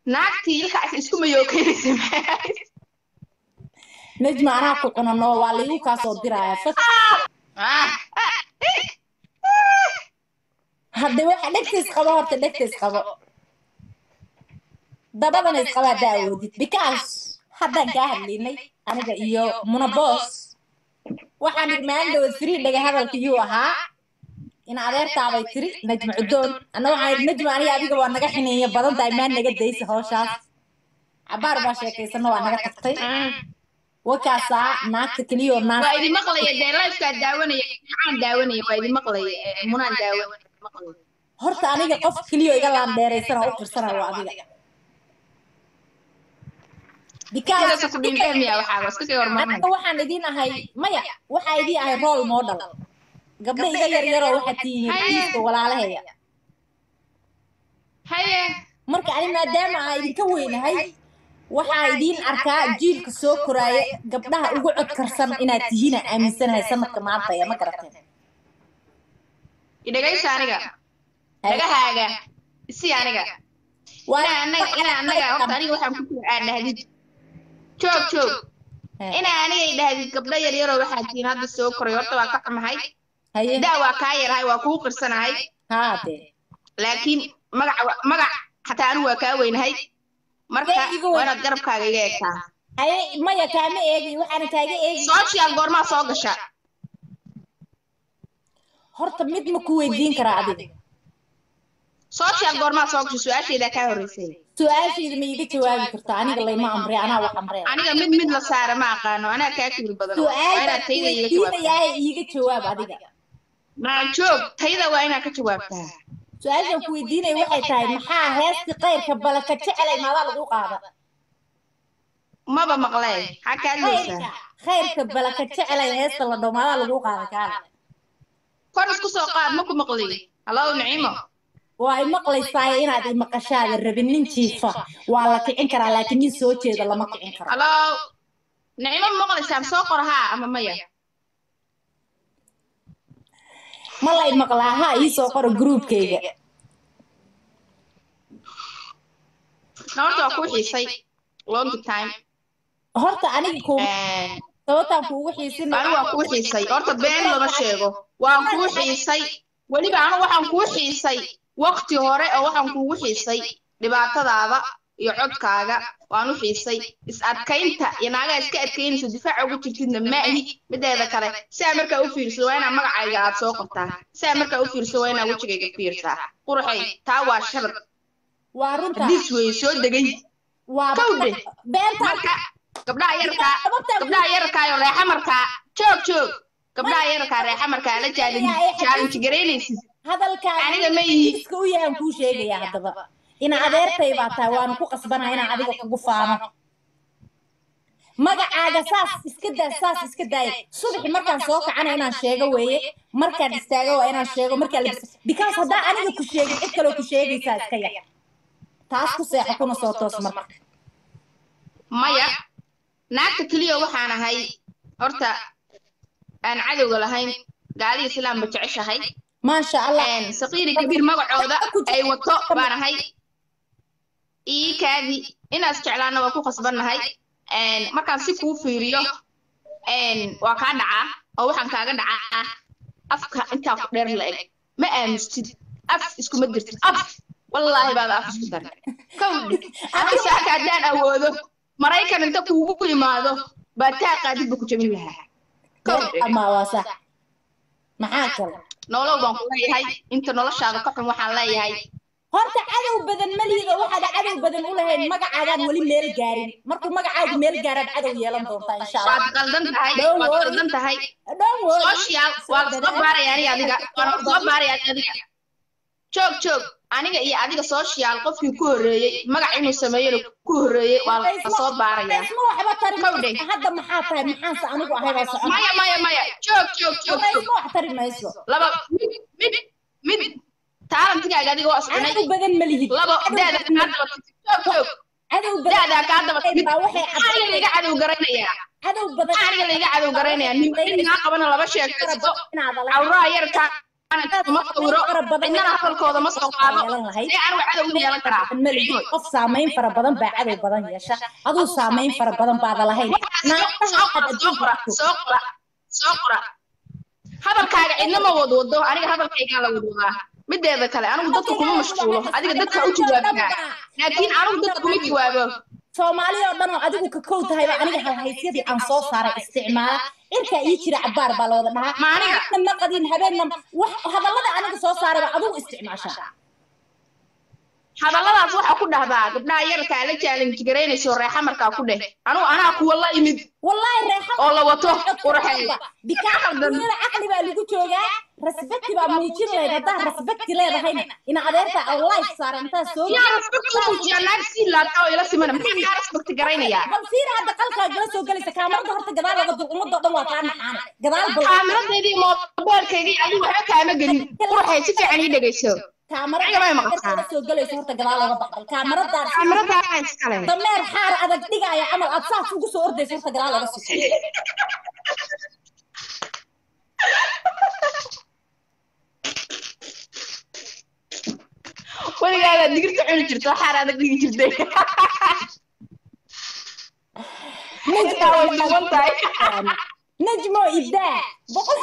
naagtii ilkaas isku mayookeynaysa najma anaa ku cunano waa laigu kaa soo diraya fak hadde waxa dhegta isqabo horta dhegta isqabo dabadana isqaba haddaa awoodid because haddaan kaa hadlaynay aniga iyo munabos waxaan idhi maalin dhawad free dhaga hadalka yuu ahaa in adeertaabay tiri najma cudoon anna waxaan idhi najma aniga adiga waa naga xineeya badan tahay maa naga daysa howshaas cabaar baa sheekaysana waa naga tagtay wakaasaa naagta keliyoo naag waa idin maqlaya dee lifekaa daawanaya maxaan daawanaya waa idin maqlaya munaan daawanaya maqlaya horta aniga qof keliyo iga laandheeraysana u qirsana waa adiga Sidaas ku dhindheemiya waxaa waa iska sii hormarnay aniga waxaan idiin ahay maya waxaa idiin ahay role model gabdho iga yaryaroo waxaad tihiin diiska walaalaheya haye marka ani maadaama aan idinka weynahay waxaa idiin arkaa jiilka soo koraaya gabdhaha ugu codkarsan inaad tihiin aan aaminsanahay sanadka maanta ee ma garateen idhagaysa aniga dhagahaaga isi aniga inaa anaga inaa anaga horta aniga waxaan ku jira aad dhahdid joog joog inaa aniga idhahdid gabdho yaryaroo waxaa tihiin hadda soo koray horta waa ka xumahay haye daa waa kaa yarahay waa kuu qirsanahay haa dee laakiin magac wa- magac xataa anigu waa kaa weynahay marka Dee iga weyn. waa inaad garabkaaga iga eegtaa haye maya kaama eegin waxaana kaaga eegin social goormaa soo gasha horta mid ma ku weydiin karaa adiga social goormaa soo gasha su-aashaydaa kaa horreysay su-aashayda ma iiga jawaabi kartaa aniga layma amrey anaa wax amrey aniga mid mid la saara ma aqaano anaa kaa kibir badan waa su-aal inaad baan tayda iga jawaabtaa weydiinayaa iiga jawaab adiga maa joog tayda waa inaad ka jawaabtaa su-aashaan ku weydiinaya waxay tahay maxaa heesti qayrka balaka jecelay maadaa lagu qaada maba maqlee maxaa kaa hadlaysaa khayrka khayrka balaka jecelay heesta la dhow maadaa lagu qaada kaala kor isku soo qaad ma ku maqli hallow niciimo waa ay maqlaysaa inaad i maqashaada rabin nin jiifa waa la kicin karaa laakiin nin soo jeeda lama kicin karo hallow niciimo ma maqlaysaan soo qor haa ama maya ma lay maqlaa ha ii soo qoro gruubkayga na horta waa kuu xiisay long time horta aniga ku sababtaan kuugu xiisin anigu waa kuu xiisay horta been lama sheego waan kuu xiisay weliba anigu waxaan kuu xiisay waqti hore oo waxaan kuugu xiisay dhibaatadaada iyo codkaaga waan u xiisay is adkaynta iyo naagaa iska adkaynayso difaaca ugu jirtidna maahi mideeda kale siaa markaa u fiirso waa inaa magacayga aad soo qortaa siaa markaa u fiirso waa inaa wejigayga fiirsaa qurxay taa waa sharad waa runta hadiis weeye soo degay waa kawdhe beenta marka gabdhaha yarkaa gabdhaha yarkaayo reexamarkaa joog joog gabdhaha yarkaa reexamarkaa la challenge garaynaysid hadalkaaga aniga ma yihi iska u yahan kuu sheegaya haddaba ina adeertay baa tahay waana ku qasbanaa inaan adiga kugu faano magacaaga saas iska daa saas iska daaya subaxi markaan soo kacana inaan sheego weeye markaan istaago waa inaan sheego markaan labis because haddaa aniga ku sheegin cid kaloo ku sheegaysaa iska yar taas ku seexo kuna soo toos marka maya naagta keliya waxaan ahay horta aan cadowga lahayn gaalii islaamba jeceshahay maasha allah saqiiri kabiir magacooda ay wato baan ahay ii kaadi inaas jeclaana waa ku khasbannahay markaan si kuu fiiriyo waa kaa dhacaa oo waxaan kaaga dhacaa afka intaa ku dheer la eg ma aamustid af iskuma dirtid af wallaahi baada af isku daray kawdhe aniga saaka haddaan awoodo maraykan inta kuugu imaado baa taa qaadid ba ku jabin lahaa kawdhe ama waa sax maxaa kale nolow baan ku leeyahay inta noloshaada ka xun waxaan leeyahay horta cadow badan malihido waxaad cadow badan u lahayn magacaagaan weli meel gaarin markuu magacaagu meel gaaraad cadow yeelan doontaa insha allah waad qaldan tahay waad qaldan tahay Don't worry. social waad soo baaraya aniga adiga waan soo baaraya adiga joog joog aniga iyo adiga social qofkii ku horreeyey magac inuu sameeyana ku horreeyey waa la soo baaraya isma waxba tari Kowdhe. mayso. hadda maxaa tahay maxaanse anigu ahay baa socon maya maya maya joog joog joog Hadda joog isma wax tari mayso laba mid mid mid taalantigaaga adiga waa cadow iscunay badan malihid labo Cadow daada badan kaa daba timid joog joog cadow badan daadaa kaa daba timid baa waxay maxaa aniga laiga cadow garanayaa cadow badan maxaa aniga laiga cadow garanayaa nin ninkaa qabana laba sheekaysto inaad cawraha yarka ma sawiro cidnana hadalkooda ma soo qaado see anigu cadow u yeelan karaa maligi qof saamayn fara badan baa cadow badan yeesha aduu saamayn fara badan baada lahayn soo qora soo qora soo qora soo qora hadalkaaga cidna ma wadwado aniga hadalkaygaa la wadwadaa mideeda kale anigu dadka kuma mashquulo adiga dadka u jawaabinaa laakiin anigu dadka kuma jawaabo soomaali oo dhan oo adigu ka kow tahayba aniga halhaysyadii aan soo saaray isticmaala cirkaa ii jira cabaar baa la wada dhahaa Ma aniga? Habeenna ma qadin habeenna wax hadallada aniga soo saarayba adigu isticmaashaa hadalladaas waxaa ku dhahdaa gabdhaha yarkaa la challenge garaynayso reexa markaa ku dheh anigu anaa kuwa la imid wallaahi reexa oo la wato qurxeey bikaaduniyada caqli baa lagu joogaa rasbekti baa muujin lahayd haddaa rasbekti leedahayna ina adeerta aan life saara intaa soo yaa respect u muujiyaa naag sii laabta oo ila simana maxaa kaa respect garaynayaa bal fiir hadda qalkaa gala soo gelaysa kaamarada horta gadaal laga dul ummadoo dhan waa kaa naxaane gadaal bal kaamiradeydii moobeelkaygii adigu waxba kaama gelin qurxay si fiican ii dhegayso Aniga may maqashaa. kaamarada soo gelaysa horta gadaal laga baqal kaamaradaas kaamiradaa iskale dameer xaar adag dhigaya camal aad saas ugu soo ordaysa horta gadaal laga sii weligaagaa digirta cuni jirta waxaan adag dhigi jirtay Intaa way duuban tahay najmo ibdaa boqol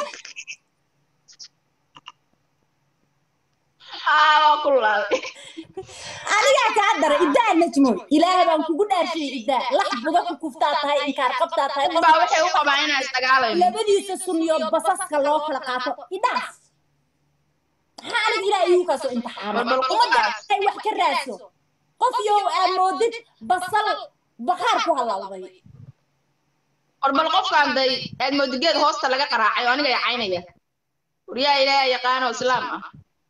aa waa ku laaday anigaa kaa dara ibdaa najmo ilaahay baan kugu dhaarshiyey ibdaa lax buda ku kuftaa tahay inkaar qabtaa tahay dad baa waxay u qabaan inaan isdagaalayno labadiisa sunniyood basaska loo kala qaato idhaas maxaa aniga ilaahay igu kaasoo imtixaamay Bal- bal qofkaas. ay wax ka raadso qof yow aa moodid basal bakhaar ku halawday war bal qofkaan day aad moodigeed hoosta laga qaraacay oo aniga yacaynaya waryaa ilaaha yaqaano islaam ah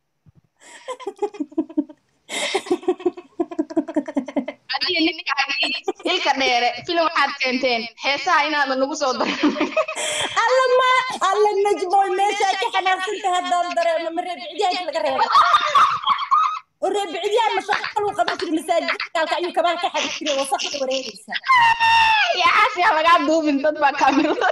adiga ninkaagii ilka dheere filim waxaad keenteen heesaha inaadan nagu soo darin alla ma alla najmoy meeshaa ka xanaaqsanta haddaan dareemo ma reebicdiyaanka laga reebo oo reebicdiyaan mashaqo qaluu qaban jiri masaajidkaalka ayuu kabaa ka xadi jiray wasaqda wareegaysa yaxaas yaa lagaa duubin dad baa kaamirada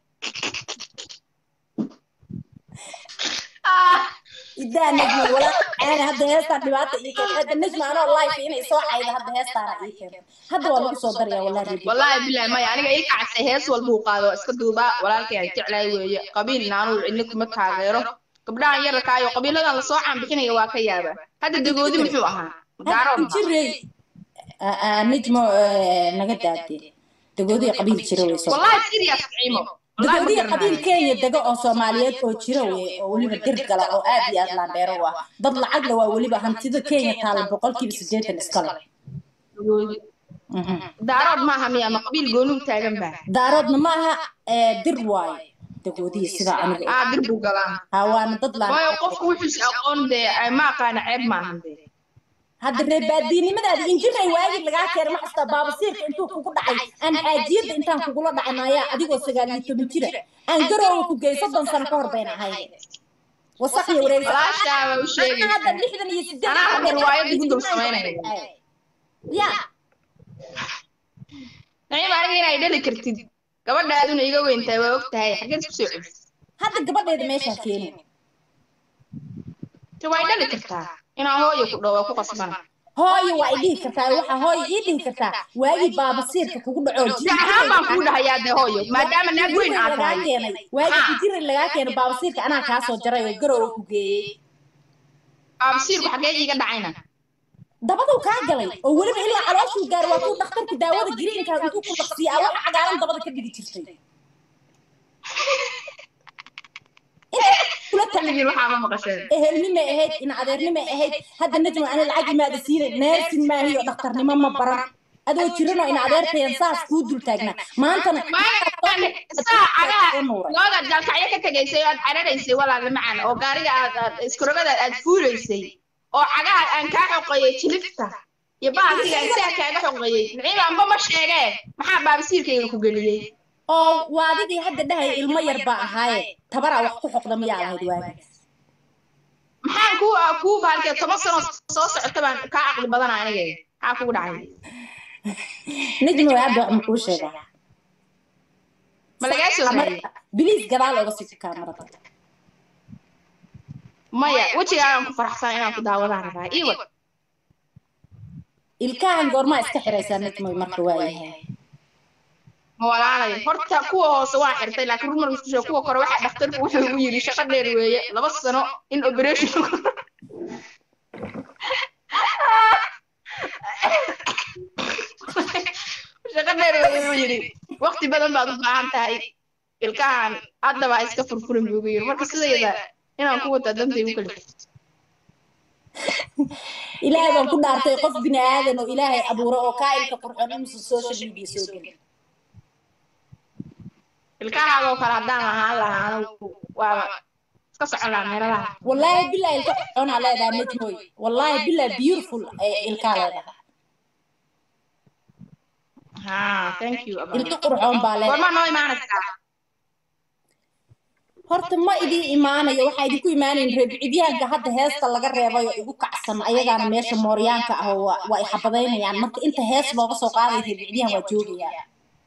Ah, idaa najmo walaa caana hadda heestaan dhibaata ii keenta hadda najmo anoo life inay soo cayda hadda heestaana ii keenta hadda waa lagu soo daraya walaa reebi wallaahi bilahi maya aniga ii kacasay hees walbuu qaado iska duubaa walaalkay aan jeclahay weeye qabiilna anuu cidna kuma taageero gabdhahan yararkaayo qabiiladan lasoo caanbixinaya waa ka yaaba hadda dagoodi muxuu ahaa daarood ma jirey najmo naga daade dagoodiya qabiil jira wey soo wallahi serious ciimo wallahi ma dagoodiya garanayo qabiil kenya dega oo soomaaliyeed oo jira wey oo weliba dir gala oo aad iyo aad laandheero u ah dad lacagla waa weliba hantida kenya taala boqolkiiba siddeetan iskale dagoodi daarood maaha miya ma qabiil goonuu taagan baa daaroodna ma aha ee, dir waaye dagoodiya sidaa aniga aa dir buu galaa ha waana dad waayo laan qofku wuxuus aqoon dee ay ma aqaana ceeb maahan dee hadda reebaadiinimadaada injiray waagii lagaa keenay ma xastaa baabasiirka intuu kugu dhacay aan xaajiyadda intaan kugula dhacnayaa adigoo sagaal iyo toban jira aan garoowa ku geey soddon sano ka hor bayna ahayd wasaq iyo wareegsa walaashaaba u sheegaysa hadda lixdan iyo siddeed Anaa hadda riwaayad igu dul samaynaya. ya naciim aniga inay dhali kartid gabadhaaduna iga weyntahay waa og tahay xaggeed ku soo celis hadda gabadheeda meeshaa keeni te way dhali kartaa inaa hooyo ku dhawo ku qasbana hooyo waa i dhihi kartaa waxaa hooyo ii dhihi kartaa waagii baabasiirka kugu dhacoo si ahaan baan kuu dhahayaa dee hooyo maadaama naag weyn aad lagaa tahay keenay waagii injiray lagaa keenay baabasiirka anaa kaa soo jaray oo garoowa ku geeyey baabsiirku xaggee iiga dhacayna dabaduu kaa galay oo weliba ilaa calooshuu gaar waa kuu dhakhtarka daawada giriinkaa intuu ku dhaqsiya a wax cagaaran dabada ka dhigi jirtay kula tahay xilligiin waxaa ma maqasheen ehelnimay ahayd in adeernimay ahayd hadda najma ani lacag imaada siinay neersin maahiyo dhakhtarnimo ma baran adoo jiranoo in adeertayan saas kuu dul taagnaa maantana saa cagaha looda jalkacyo ka tegaysay oo aad cararaysay walaala macaan oo gaariga aad aad iskurogada aad fuulaysay oo cagaha aan kaa xoqeeyey jilifta iyo baasiga aan saa kaaga xoqeeyey naciim anba ma sheegee maxaa baabasiirkayga ku geliyey oo waa adigii hadda dhahay ilmo yar baa ahaaye tabaraa wax ku xoqda miyaa lahayd waagaas maxaan kuu kuu baalkee toban sano soo socota baan kaa caqli badana aniga maxaa kugu dhacay najma waa hadda wax ma kuu sheegaa ma lagaa soo raayay biliis gadaal oga sii kaamarada maya wejigaagaan ku faraxsan inaan ku daawadaan rabaa ii wad ilkahan goormaa iska xiraysaa najmoy marka waayahay ma walaalayo horta kuwa hoose waa xirtay laakiin rumar isku sheeg kuwa kore waxaa dhakhtarku wuxuu ugu yidhi shaqo dheer weeye laba sano in operation shaqo dheer weeye buu yidhi waqti badan baad u baahan tahay ilkahan haddaba iska furfurin buu ugu yidhi marka sidayda inaan ku wata dantay u kala jirto ilaahay baan ku dhaartay qof bini aadan oo ilaahay abuuro oo kaa'ilka qurxoon inuusan social media soo gelin ilkahaagoo kale haddaan ahaan lahaa anigu waa iska socon lahaa meeladaha wallaahi bilaa ilka qurxoonaa leedahay najmoy wallaahi bilaa beautiful ee ilkaa leedahay ha thank you Abba. ilka qurxoon baa leedahay goormaa noo imaanaysaa horta ma idin imaanayo waxaa idinku imaanayn reebcidyahanka hadda heesta laga reebay oo igu kacsan ayagaana meesha mooryaanka ah oo waa waa ay xabadaynayaan marka inta hees looga soo qaaday reebcidyahan waa joogayaa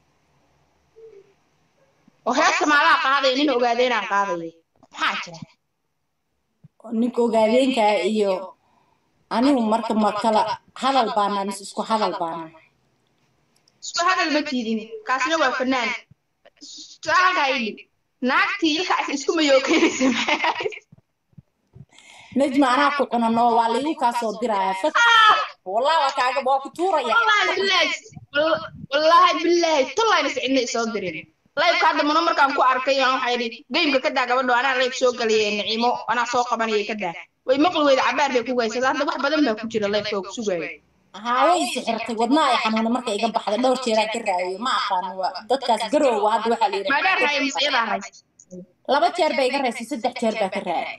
oo heesta maalaha qaadaya nin ogaadeenaan qaadaya maxaa jira ninka ogaadeenkaa iyo anigu marka ma kala hadal baanaa mise isku hadal baanaa isku hadal ma tiidin kaasina waa fanaan halkaa idhib naagtii ilkaas isku mayookeynaysa najma anaa ku cunano waa laigu kaa soo diraya fas wallah waa kaaga waa ku tuuraya wallaahi bilaahi wallaahi bilaahi tollayna sicidna isoo dirin laybka hadda mano markaan ku arkay aan waxaa yidhi geymka ka daa gabadho anaa layb soo galaya nicimo anaa soo qabanaya ka daa way maqli weyda cabaar bay ku gaysada hadda wax badan baa ku jira laybka oo ku sugaayo haa way sixirtay wadna ay xanuuna marka iga baxday dhowr jeeraan ka raadiyo ma aqaano waa dadkaas garowga hadda waxaa la yidhi maadaan raaya mise iyadaa raysay laba jeer bay iga raysay saddex jeer baa ka raacay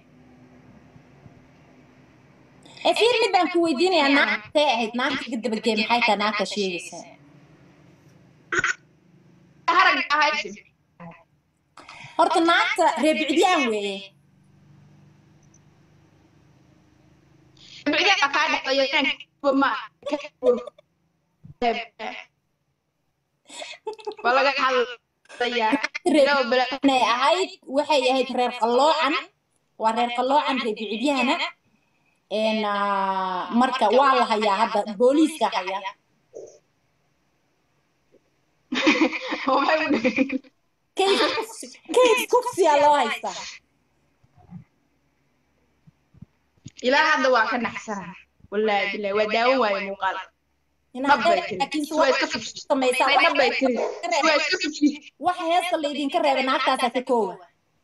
ee fiir mid baan ku weydiinayaa naagtee ahayd naagta iga dabagee maxay tahay naagta sheegaysaa harag ahayd horta naagta reebicdiyaan weeye bicdaa kaa dhexeeyo inaan ma waa laga hadlayaa laba bala inay ahayd waxay ahayd reer qalloocan waa reer qalloocan reebicidyahana een ah, marka waa la hayaa hadda booliiska haya waxay u dhigay case kufsi- case kufsiyaa loo haystaa ilaa hadda waa ka naxsana wallaahi bilahi waa daawan waaye muuqaal In dhab bay hadday- tiri laakiin waa iska fufsi samaysaa ay dhab bay tiri waa iska fufsi wax heesta laydinka reebay naagtaasaa ka koowa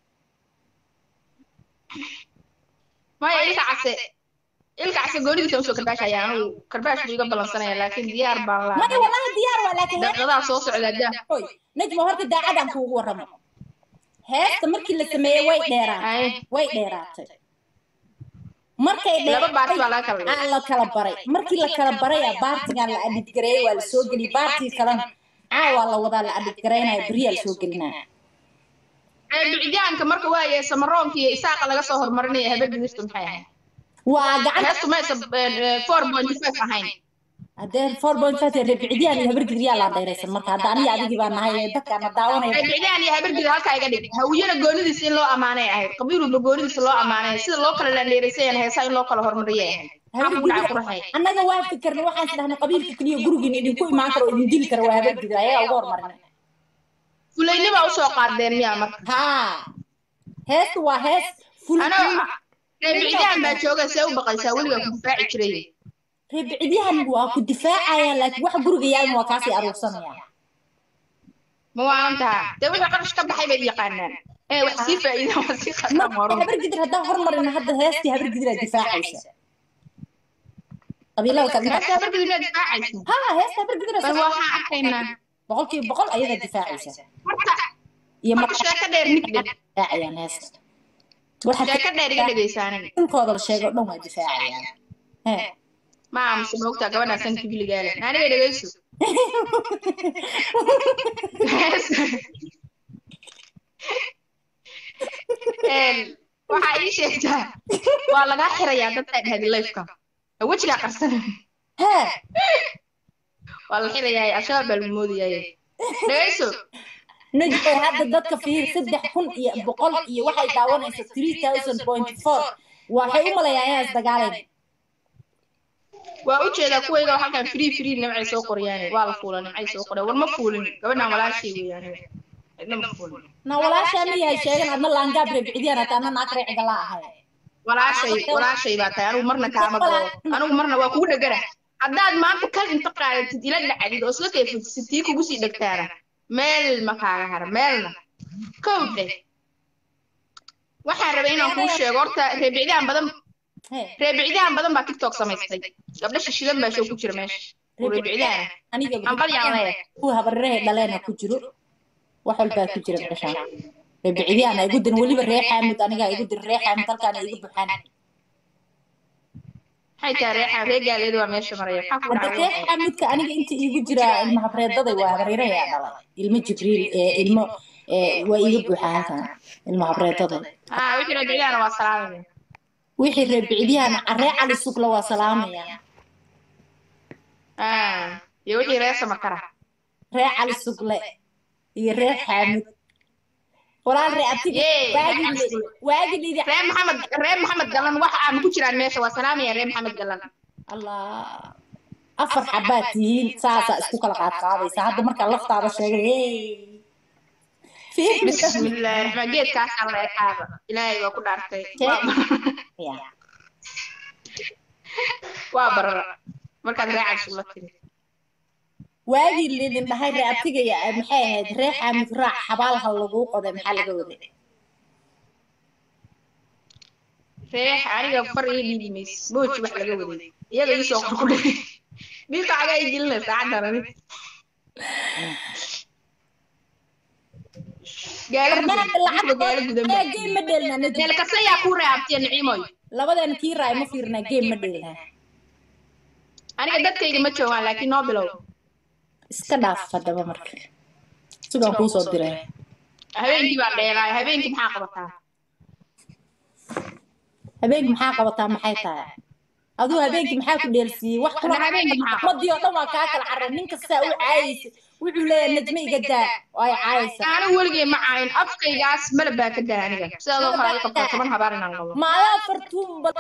maya ilka case ilka case goonidiisa usoo karbaashaya anigu karbaash buu iga balansanaya laakiin diyaar baan maya laa wallahi diyaar waa laakiin heesta daqiiqadaa soo socda daa Hoy, najma horta daacadaan kuugu warramo heesta markii la sameeyey way dheeraatay Ay, way dheeraatay markay laba baarti dheeraatay baa laga kala dhigay aa la kala baray markii la kala baraya baartigan la adhidgareeyey waa la soo geliyey baartii kalena caawaa la wadaa la adhidgaraynaya beriyaa la soo gelinaya bicitaanka marka waaye samaroonka iyo isaaqa laga soo hormarinaya habeen digirta maxay ahayd waa gacanta heestu maysa four point five ahayn haddee four point five reebicidyaan iyo habargidriyaa laa dheeraysan marka hadda aniga adigii baa nahay ee dadkaana daawanaya bicdaan iyo habargida halkaa iga dhig hawiyana goonidiisa in loo amaanay ahayd qabiilulba goonidiisa loo amaanay sida loo kala landheeraysayaan heesaa in loo kala hormariyay ahayd maxaa kugu dhacay quraxay annaga waa fikirna waxaan isdhahnay qabiilka keliya gurigiin idinku imaan karo oo idin dili kara waa habargidra ayagaa uga hormarinay fulaynibaa usoo qaadeen miyaa marka haa heesta waa hees ful anoo bicdaan baa jooga see u baqaysaa weligaa ku difaaci jiray reebcidyahan waa ku difaacayaan laakiin wax guriga yaalin waa kaasii aruursanayaan ma waalantaa dee wixii qarash ka baxay bay yaqaanaan ee wax sii faa'iida wax sii qataa marka mooro habargidir haddaan hormarina hadda heestii habargidiraa difaacaysa qabiilada kale heesta habargida miyaa difaacaysa haa heesta habargidira bal waxaan arkaynaa boqolkiiba boqol ayadaa difaacaysa marka iyo marka marka sheeko dheer nig dhe difaacayaan heesta waxa sheeko dheer iga dhegaysaanay inkooda la sheego dhan waa difaacayaan hee ma aamusa moogtaa gabadhaa sanka biligaale naaniga dhegayso Een, waxaa ii sheegtaa waa lagaa xirayaa dadkaa dhahdi lifeka wejigaa qarsana hee waa la xirayaa al-shabaab baa lagu moodayaa dhegayso najbay hadda dadka fiir saddex kun iyo boqol iyo waxay daawanaysa three thousand point four waxay u malayaan inaan isdagaalayn waa u jeedaa kuwayga oo halkan free free nimcay soo qoryaane waa la fuula nimcay soo qoreen war ma fuulin gabadhan walaashay weeyaan cidna ma fuulin na walaashaa ma yahay sheegan adna laangaab reebicdiyaan hata ana naag reeciga la ahay walaashay walaashay baa tahay anigu marna kaama galo anigu marna waa kugu dhegana haddaad maanta kal inta qaadatid ila dhacdid oo isla kayfadsid tii kugu sii dhegtaana meel ma kaaga hara meelna kow dheh waxaan rabay inaan kuu sheego horta reebicdaan badan Hee, reebicdaan badan baa tiktok samaystay gabdho shishidan baa show ku jira meesha oo reebicdaana aniga ambal yaan leeyahay kuwa habarirahay dhaleena ku jiro wax walbaa ku jira dhashaan reebicdiyaan igu dirin weliba ree xaamud anigaa igu dirin ree xaamud halkaana igu buxaan maxay tahay reexa ree gaaleeda waa meesha maraya maxaa ku hadda dhacay ree xaamudka aniga inta iigu jira ilma habreedaday waa habarirayaa dhalay ilmo jibriil ee ilmo ee waa iiga buuxa halkan ilma habreedaday ah wixii reebicdaana waa salaamaya wixii reebicdiyaan ree cali sugla waa salaamaya ah iyo wixii ree samakara ree cali sugle iyo ree xaamud walaal ree abtiga Yee, waagi ree li- Sugle. waagi lidi ree maxamed ree maxamed galan wax aan ku jiraan meesha waa salaamaya ree maxamed galan allah afar xabaad tihiin saasaa isku kala qaadqaadaysa hadda markaa laftaada sheegay hey Fiir- bismillaahi raxmaan geedkaasaan la ekaada ilaahay waa ku dhaartay Waa- Ya. waa barara markaad ree cabsi la tiri waagii lidin dhahay ree abtiga ya maxay ahayd ree xaamud raac xabaalha laguu qoday maxaa laga waday reex aniga far ii dhiibi mayse booji wax laga waday iyaga ii soo qor ku dhigay dhiiqa cagaa ii gelinay saacaddan ani gaala barnaamij lacag gaala gudan ee game ma dheelna nadi meel kasta yaa kuu reebtiya niciimoy labadeena kii raay ma fiirnaa game ma dheelna aniga dadkayga ma joogaan laakiin noo bilow iska dhaaf haddaba marka sidaan kuu soo diray habeenkii baan dheeraay habeenkii maxaa qabataa habeenkii maxaa qabataa maxay tahay aduu habeenkii maxaa ku dheelsiiyey wax kula Hadda habeenkii maxaa ummadii oo dhan waa kaa kala carray nin kastaa u caayaysa wuxuu leeyahay najme iga daa oo ay caayaysa anigu weligay ma caayin afkaygaas malab baa ka daa aniga sidaadoo kale ay qabtaa toban habaar inaan qabo ma adaa fartuun bal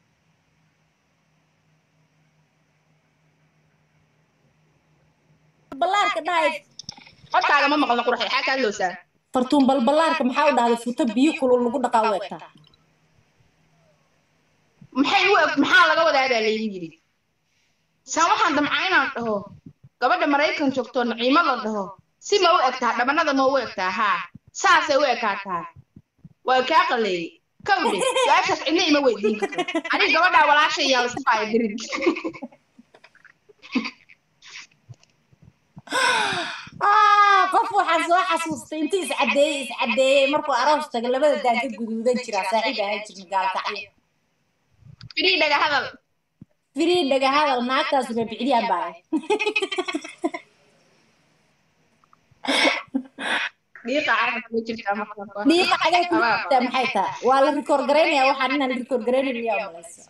ballaarka dhahay codkaaga ma maqlno qurxay xaa kaa loosaa fartuun bal ballaarka maxaa u dhahday futo biyo kulul lagu dhaqaa u egtaa maxay u eg maxaa laga wadaa baa laygu yidhi saa waxaan damcaa inaan dhaho gabadha maraykan joogto naciimo la dhaho si ma u egtaa dhabanada ma u egtaa haa saasay u ekaataa waa kaa qaleeyey kawdhe su-aashaas cidna ima weydiin karto aniga gabadhaa walaasha iyaa laisku qaaya dirin ah qof waxaan soo xasuustay intii iscadeeyey iscadeeyey markuu aroos taga labada daan ka guduudan jiraa saaxiib ahaan jirna gaalkacyo firii dhaga hadal firii dhaga hadal naagtaas reebicdiyaan baa dhiiqa carabka ma jirtaa marka dhiiqa xagay ku jirtaa maxay tahay waa la rikoor garaynayaa waxaan inaan rikoor garaynayn miyaa malaysa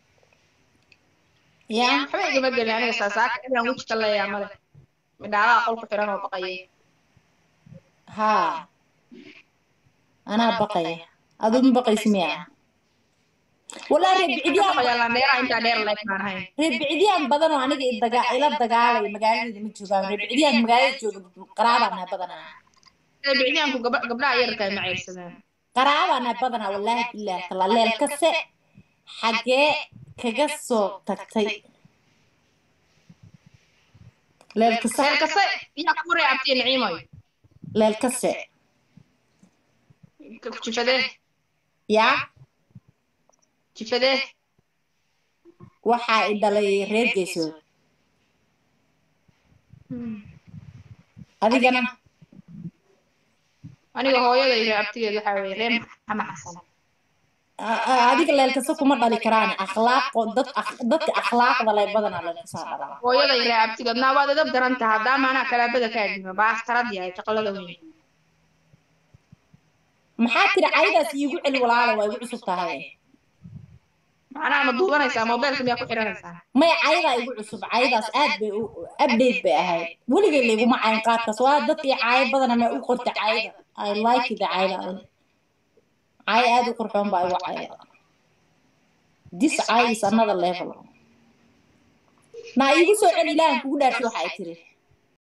ya waxba igama gelin aniga saasaaka inaan weji ka leeyaa male midhaalaha qolku xiran oo baqayay haa anaa baqaya aduu ma baqaysi miya walaa reebicidyaan dheeraa intaa dheer leeg baan ahayn reebicidyaan badan oo aniga i daga ila dagaalay magaaladeeda ma joogaan reebicidyaan magaalada jooga qaraabaana badanaa bicdiyaanku gabdhaha yarka ma ceyrsadaan qaraabaana badanaa wallaahi bilaahi tala leel kase xagee kaga soo tagtay leel kase meel kasta yaa ku reebtiya niciimoy leel kase jifadee yaa jifadee waxaa i dhalay reer geesood adigana aniga hooyaday reebtigeed waxaa weeye reer maxamed xasan A- a- adiga leelkasa kuma dhali karaan akhlaaq dad ak- dadka akhlaaqda leh badanaa leelkasaa dhalaa hooyaday reebtigeed naa waad edab daran taha haddaama anaa kalaabada kaa dhima baas tarad yahay shaqalada weyn maxaa tiri caydaas iigu celi walaala waa igu cusub tahay macnaha ma duubanaysaa mobeelka miyaa ku xiranaysaa may caydaa igu cusub caydaas aad bay u update bay ahayd weligay layguma cayn qaadkaas waa dadkii caayo badana ma u qorta cayda i like the cayda cay aad u qurxoon baa igu cayda this eye is another level naa iigu soo celi ilaahan kugu dhaartay waxa ay tiri